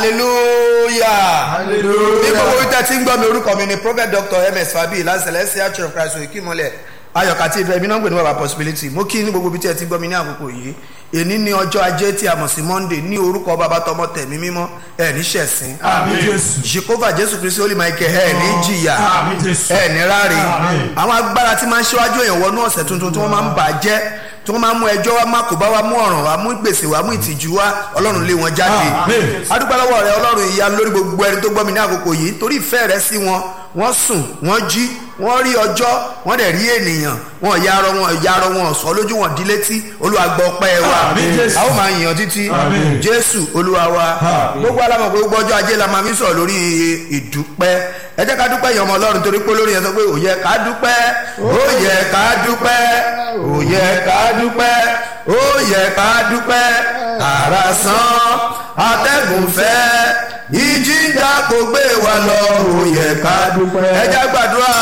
hallelujah ní gbogbo wípé tí ń gbọ́ mi orúkọ mi ni prophet dr ms fabi láti celestial church of christ òkè ìmọ̀lẹ̀ ayọ̀ká tí ìfẹ́ mi náà ń gbé ní bàbá possibility mo kí ní gbogbo bí tí ẹ ti gbọ́ mi ní àkókò yìí èní ní ọjọ́ ajé tí a mọ̀ sí monday ní orúkọ bàbá tọmọ tẹ̀mí mímọ́ ẹ̀ ní ṣẹ̀sín Àmín Jésù. jehova jésù kristi holy michael ẹ̀ ní jìyà Àmín Jésù. ẹ̀ ní ráre Àmín. àwọn agbára tí máa ń ṣíwájú èèyàn wọnú ọ̀sẹ̀ tuntun tí wọ́n máa ń bà á jẹ́ tí wọ́n máa ń mú ẹjọ́ wá má kó bá wa mú ọ̀ràn wá mú gbèsè wá mú ìtìjú wá ọlọ́run lé wọn jáde Àmín. adúpẹ́ lọ́wọ́ rẹ ọlọ́run ìyanu lórí gbogbo ẹni tó gbọ́ mi ní àkókò yìí torí ìfẹ́ rẹ sí wọn wọ́n sùn wọ́n jí wọ́n rí ọjọ́ wọ́n dẹ̀ rí ènìyàn wọn yarọ wọn yarọ wọn sọ lójú wọn di létí olúwa gbọ́ ọpẹ́ wa Àmín, Jésù. a ó máa yàn títí Àmín. jésù olúwa wa gbogbo alamọ̀ pé gbogbo ọjọ́ ajé la máa fi sọ̀rọ̀ lórí ìdúpẹ́ ẹ jẹ́ ká dúpẹ́ yẹn ọmọ ọlọ́run torí pé lórí yẹn sọ pé ó yẹ ká dúpẹ́ ó yẹ ká dúpẹ́ ó yẹ ká dúpẹ́ ó yẹ ká dúpẹ́ àrà sán atẹ́gùn fẹ́ ìjìjà kò gbé wa lọ ó yẹ ká dúpẹ́ ẹ jẹ́ gbàdúrà.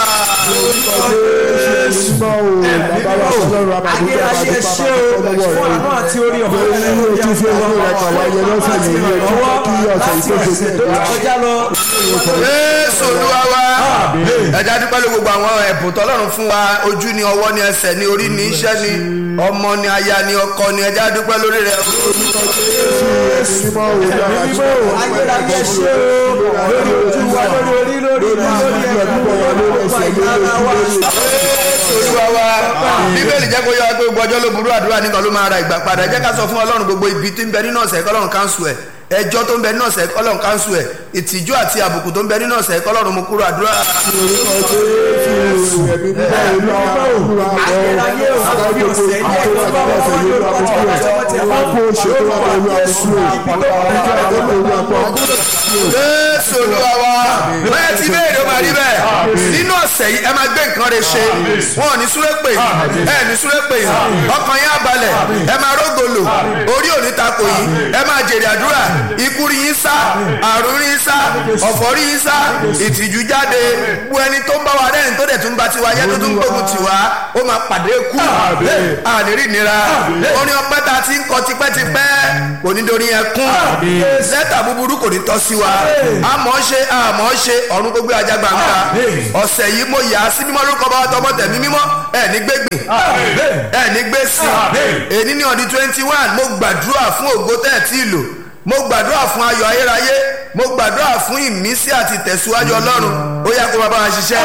Ayérayé ṣé o fún àánú àti orí ọ̀fẹ́ nínú ojú fi owó rẹ̀ kàn wáyé lọ́sẹ̀ yìí ní ọwọ́ láti ọ̀sẹ̀ tó ti kọjá lọ. Jésù olúwa wa ẹja dúpẹ́ ló gbogbo àwọn ẹ̀bùn tọ́lọ́run fún wa ojú ni ọwọ́ ni ẹsẹ̀ ni orí ni iṣẹ́ ni ọmọ ni aya ni ọkọ ni ẹja dúpẹ́ lórí rẹ̀. Ayérayé ṣé o lórí ojú wa lórí orí lórí ìlú lórí ẹ̀kọ́ lórí ọ̀sẹ̀ ìyára wa. Jésù olúwa wa bíbélì jẹ́ kó yọ wá pé gbogbo ọjọ́ ló burú àdúrà nìkan ló máa ra ìgbà padà jẹ́ ká sọ fún ọlọ́run gbogbo ibi tí ń bẹ nínú ọ̀sẹ̀ kọ́lọ́run káńsù ẹ̀ ẹjọ́ tó ń bẹ nínú ọ̀sẹ̀ kọ́lọ́run káńsù ẹ̀ ìtìjú àti àbùkù tó ń bẹ nínú ọ̀sẹ̀ kọ́lọ́run mú kúrò àdúrà. Ayérayé o lórí ọ̀sẹ̀ ilé ẹ̀kọ́ bá wọn wọ́n lórí ọ̀sẹ̀ ìjọba tí a bá kó oṣù tó wà lórí Jésù ibi tó wà Jésù olúwa wa bẹ́ẹ̀ tí béèrè ó máa rí bẹ́ẹ̀ nínú ọ̀sẹ̀ yìí ẹ máa gbé nǹkan rẹ̀ ṣe wọn ò ní súré pè yín ẹ ní súré pè yín ọkàn yín á balẹ̀ ẹ máa rógòlò orí òní takò yín ẹ máa jèrè àdúrà ikú rí yín sá àrùn rí yín sá ọ̀fọ̀ rí yín sá ìtìjú jáde gbogbo ẹni tó ń bá wa rẹ́rìn tó dẹ̀ tún gba tiwa yẹ́ tó tún gbógun tiwa ó máa pàdé kú àníri ìnira orin ọpẹ́ ta ti ń kọ tipẹ́tipẹ́ kò ní dorí ẹkún lẹ́tà búburú kò ní tọ́ sí wa àmọ́ ṣe àmọ́ ṣe ọ̀run gbogbo ajá gbangba ọ̀sẹ̀ yìí mo yà á sí mímọ́ lórúkọ bá tọmọ tẹ̀mí mímọ́ ẹ̀ ní gbégbìn ẹ̀ ní gbé sí èyí ní ọdún twenty one mo gbàdúrà fún ògo tẹ́ ẹ̀ tí ì lò mo gbàdúrà fún ayọ̀ ayérayé mo gbàdúrà fún ìmísí àti tẹ̀síwájú ọlọ́run ó yá kó máa bá wa ṣiṣẹ́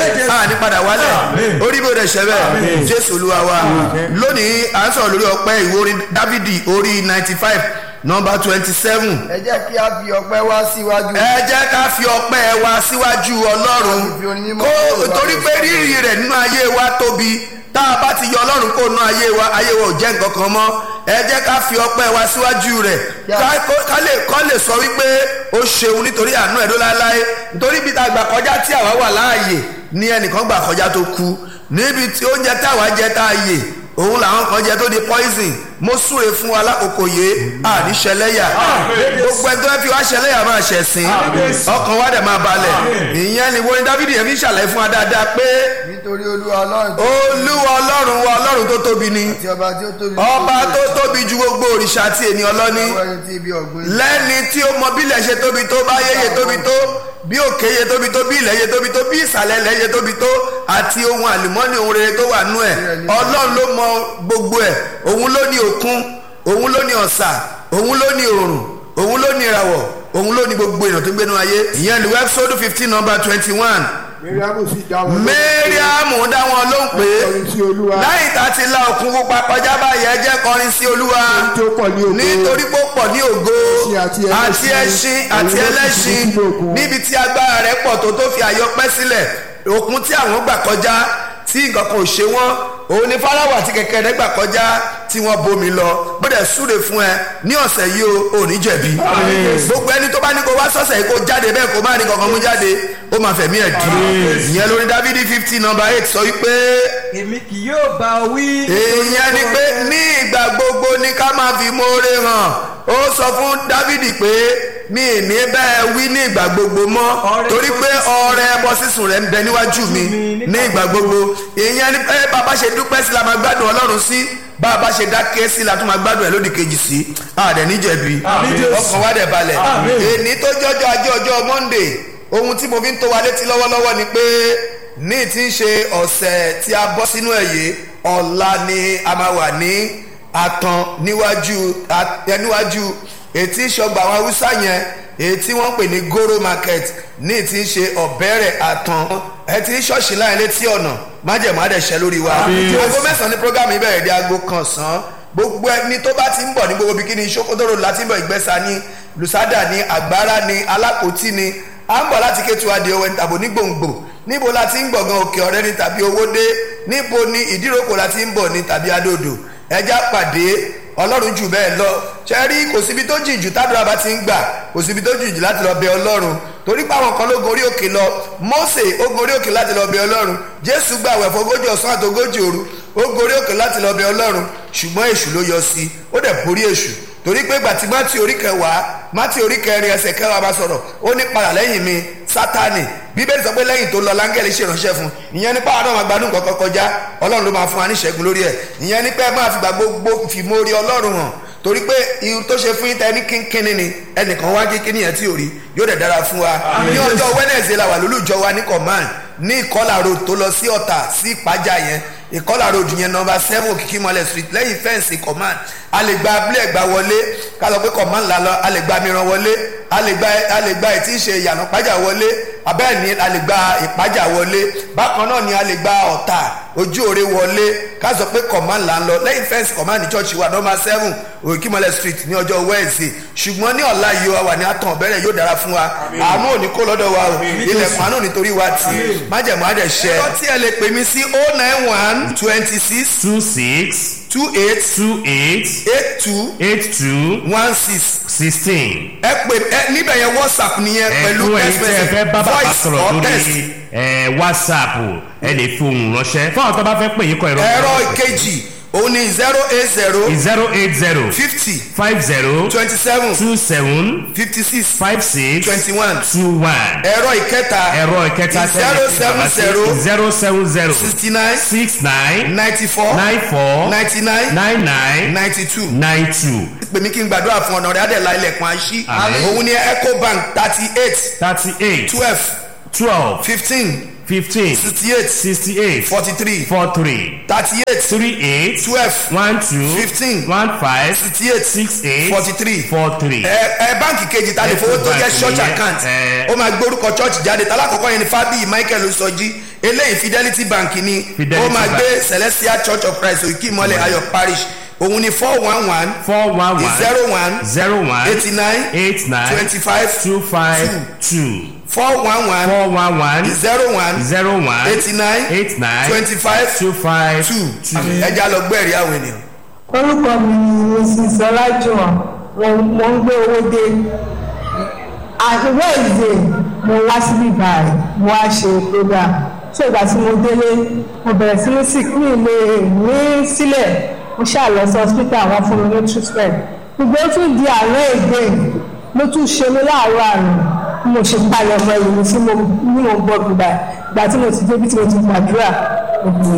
a ní padà wálẹ̀ orí bí ó dẹ̀ ṣẹ́ bẹ́ẹ̀ jésù olúwa wa lónìí à ń sọ̀rọ̀ lórí ọpẹ́ ìwé orin dávidi orí ninety five nọmba twenty seven ẹ jẹ́ kí a fi ọpẹ́ wá síwájú. ẹ jẹ́ ká fi ọpẹ́ wa síwájú ọlọ́run kó torí pé rírì rẹ̀ nínú ayé wa tóbi tá a bá ti yọ ọlọ́run kó nínú ayé wa ayé wa ò jẹ́ nǹkan kan mọ́ ẹ jẹ́ ká fi ọpẹ́ wa síwájú rẹ̀ ká- kó- ká lè kọ́ lè sọ wípé ó ṣeun nítorí àánú ẹ̀ ló láéláé nítorí bí ta gbà kọjá tí àwa wà láàyè ní ẹnìkan gbà kọjá tó kú níbi tí oúnjẹ táwa jẹ tá a yè òun làwọn kan jẹ tó di poison mo súre fún wa lákòókò yé àníṣẹlẹ́yà gbogbo ẹni tó fẹ́ fi wá ṣẹlẹ́yà máa ṣẹ̀sìn ọkàn wa dẹ̀ máa balẹ̀ ìyẹn ni wọ́n ní dávidi yẹn fi ṣàlàyé fún wa dáadáa pé nítorí olúwa ọlọ́run tó olúwa ọlọ́run wa ọlọ́run tó tóbi ni ti ọba tí ó tóbi. ọba tó tóbi ju gbogbo òrìṣà àti ènìyàn lọ ní lọ́wọ́ ẹni tí ibi ọ̀gbìn. lẹ́ni tí ó mọ bílẹ̀ ṣe tóbi tó bá yéye tóbi tó bí òkè yẹ tóbi tó bí ilẹ̀ yẹ tóbi tó bí ìsàlẹ̀ ilẹ̀ yẹ tóbi tó àti ohun àlùmọ́nì ohun rere tó wà nú ẹ̀ ọlọ́run ló mọ gbogbo ẹ̀ òun ló ní òkun òun ló ní ọ̀sà òun ló ní òrùn òun ló ní ìràwọ̀ òun ló ní gbogbo èèyàn tó gbénu ayé ìyẹn ní wẹ́bsódù fifteen number twenty one Miriamu sì dá wọn lóhùn. mẹ́ríàmù dá wọn lóhùn pé Kọrin sí Olúwa. láì tá ti la òkun pupa kọjá báyìí ẹ jẹ́ kọrin sí olúwa Tí ó pọ̀ ní ògo. nítorí pé ó pọ̀ ní ògo Ẹṣin àti àti ẹlẹ́ṣin. ẹṣin àti Òun ló fi ẹlẹ́ṣin sínú òkun. níbi tí agbára rẹ̀ pọ̀ tó tó fi àyọpẹ́ sílẹ̀ òkun tí àwọn gbà kọjá tí nǹkan kan ò ṣe wọ́n òun ni fáráwà àti kẹ̀kẹ́ rẹ̀ gbà kọjá tí wọ́n bomi lọ bóde súre fún ẹ ní ọ̀sẹ̀ yìí o ò ní jẹ̀bi gbogbo ẹni tó bá ní kó wá sọ̀sẹ̀ yìí kó jáde bẹ́ẹ̀ kó má ní kankan mú jáde ó máa fẹ̀mí ẹ̀ dì ìyẹn lórí dávidi fifty number eight sọ wípé èmi kì yóò bá ọ wí. èèyàn ni pé ní ìgbà gbogbo ní ká máa fi moore hàn ó sọ fún dávidi pé mi ì ní bẹ́ẹ̀ wí ní ìgbà gbogbo mọ́ Ọrẹ torí pé ọrẹ ẹbọ sísun rẹ̀ ń bẹ níwájú mi ní ìgbà gbogbo ìyẹn ni pé bàbá ṣe dúpẹ́ sí la máa gbádùn ọlọ́run sí bàbá ṣe dákẹ́ sí la tún máa gbádùn ẹ̀ lódì kejì sí àdẹ̀ níjẹ̀bi Àmín Jésù. ọkàn wa dẹ̀ balẹ̀ Àmín. èní tó jọjọ ajé ọjọ́ monday ohun tí mo fi ń tó wa létí lọ́wọ́lọ́wọ́ ni pé ní ti ń ṣe ọ̀sẹ̀ tí a bọ́ sínú ẹ̀ yìí ọ̀la ni a máa wà ní àtàn níwájú a- ẹ, níwájú ètí ìṣọgbà àwọn haúsá yẹn èyí tí wọ́n ń pè ní goro market ní ti ń ṣe ọ̀bẹ̀rẹ̀ àtàn ẹ ti ń ṣọ́ọ̀ṣì láyé létí ọ̀nà májẹ̀mú àdẹ̀ṣẹ́ lórí wa Àmín. aago mẹ́sàn-án ní program yìí bẹ̀rẹ̀ di aago kan sàn gbogbo ẹni tó bá ti ń bọ̀ ní gbogbo bikini sokotoro láti ń bọ̀ ìgbẹ́sà ní lusada ní agbára ní alákòótì ní à ń bọ̀ láti kétu adé owó tàbí ní gbòǹgbò níbo la ti ń gbọ̀ngàn òkè ọ̀rẹ́ ní tàbí owódé níbo ni ìdíròkò la ti ń bọ̀ ní tàbí adòdò ẹja pàdé ọlọ́run jù bẹ́ẹ̀ lọ ṣe rí kò síbi tó jìn jù tádùrà bá ti ń gbà kò síbi tó jìn jù láti lọ bẹ ọlọ́run torí pé àwọn kan ló gorí òkè lọ Mósè ó gorí òkè láti lọ bẹ ọlọ́run Jésù gbà wẹ̀ fọgójì ọ̀sán àtogójì òru ó gorí òkè láti lọ bẹ ọlọ́run ṣùgbọ́n èṣù ló yọ sí i ó dẹ̀ borí èṣù torí pé gbàtí mátì orí kẹwàá mátì orí kẹrin ẹsẹ̀ kẹwàá bá sọ̀rọ̀ ó ní padà lẹ́yìn mi sátánì bíbélì sọ pé lẹ́yìn tó lọ láńgẹ́lì ṣèrànṣẹ́ fún ìyẹn nípa àwọn àwọn àgbàdo nǹkan kan kọjá ọlọ́run ló máa fún wa ní ìṣẹ́gun lórí ẹ̀ ìyẹn ní pé ẹ máa fi gbà gbogbo fìmórí ọlọ́run hàn torí pé irun tó ṣe fún yín tẹ ní kínkínní ni ẹnìkan wá kínkínní yẹn tí ò rí yóò dẹ̀ dára fún wa ní ọjọ́ wednesday la wà lólùjọ wa ní command ní ìkọlà road tó lọ sí ọ̀tà sí ìpájà yẹn ìkọlà road yẹn nọmba seven òkìkí mọ́lẹ̀ street lẹ́yìn fẹ́ǹsì command a lè gba abúlé ẹ̀gbá wọlé ká lọ pé command la lọ a lè gba mìíràn wọlé a lè gba a lè gba ètí ìṣe ìyànà pájà wọlé abẹ́ẹ̀ ni a lè gba ìpájà wọlé bákan náà ni a lè gba ọ̀tà ojú òre wọlé ká sọ pé command là ń lọ lẹ́yìn fẹ́ǹsì command ní church wa nọmba seven òkìkí mọ́lẹ̀ street ní ọjọ́ wednesday ṣùgbọ́n ní ọ̀la yìí wa wà ní àtàn ọ̀bẹ̀rẹ̀ yóò dára fún wa àánú ò ní kó lọ́dọ̀ wa o ilẹ̀kùn àánú nítorí wa tì májẹ̀mú àdẹ̀ṣẹ́. ẹ̀rọ tí ẹ lè pè mí sí oh nine one twenty six two six two eight two eight eight two eight two one six sixteen. ẹ pè ẹ níbẹ̀ yẹn whatsapp nìyẹn pẹ̀lú ẹ̀kú ẹ̀yin tí ẹ fẹ́ bá bàbá voice sọ̀rọ̀ or text. lórí ẹ̀, whatsapp ẹ lè fi ohùn ránṣẹ́ fún àwọn tó bá fẹ́ pè yín kọ ìrọ̀ ẹ̀rọ ìkejì òun ni zero eight zero zero eight zero fifty five zero twenty seven two seven fifty six five six twenty one two one ẹ̀rọ ìkẹta ẹ̀rọ ìkẹta zero seven zero zero seven zero sixty nine six nine ninety four nine four ninety nine nine nine ninety two nine two pè mí kí n gbàdúrà fún ọ̀nà rẹ̀ adẹ̀lá ilẹ̀kùn àṣì Àmín. òun ni ecobank thirty eight thirty eight twelve twelve fifteen fifteen sixty eight sixty eight forty three four three thirty eight three eight twelve one two Fifteen. one five sixty eight six eight forty three four three. ẹ ẹ báǹkì kejì ta lè fowó tó jẹ́ Ecobank church nìyẹn, account ẹ. ó máa gbórúkọ church jáde talákọ̀ọ́kọ́ yẹn ni fábíyì michael osọjí eléyìí fidelity bank ni Fidelity ó máa Bank. gbé celestial church of christ òkè ìmọ̀lẹ̀ ayọ̀ parish òun ni four one one four one one zero one zero one eighty nine eight nine twenty five two five two four one one four one one zero one zero one eighty nine eight nine twenty five two five two ẹja lọ gbẹ̀rí àwọn ènìyàn. orúkọ mi ni mrs ọlájúwọn mo ń gbé owó dé àìwé ìdè mo wá síbí báyìí mo wá ṣe program ṣé ìgbà tí mo délé mo bẹ̀rẹ̀ sí ní sick ní ilé ní sílẹ̀ mo ṣáà lọ sí hospital àwọn fún mi ní treatment gbogbo ó tún di àárọ̀ èdè ló tún ṣe mí láàárọ̀ àrùn bí mo ṣe palẹ̀ ọmọ ìlú tí mo ní mo gbọ́ gbígbà ìgbà tí mo ti débi tí mo ti gbàdúrà ògùn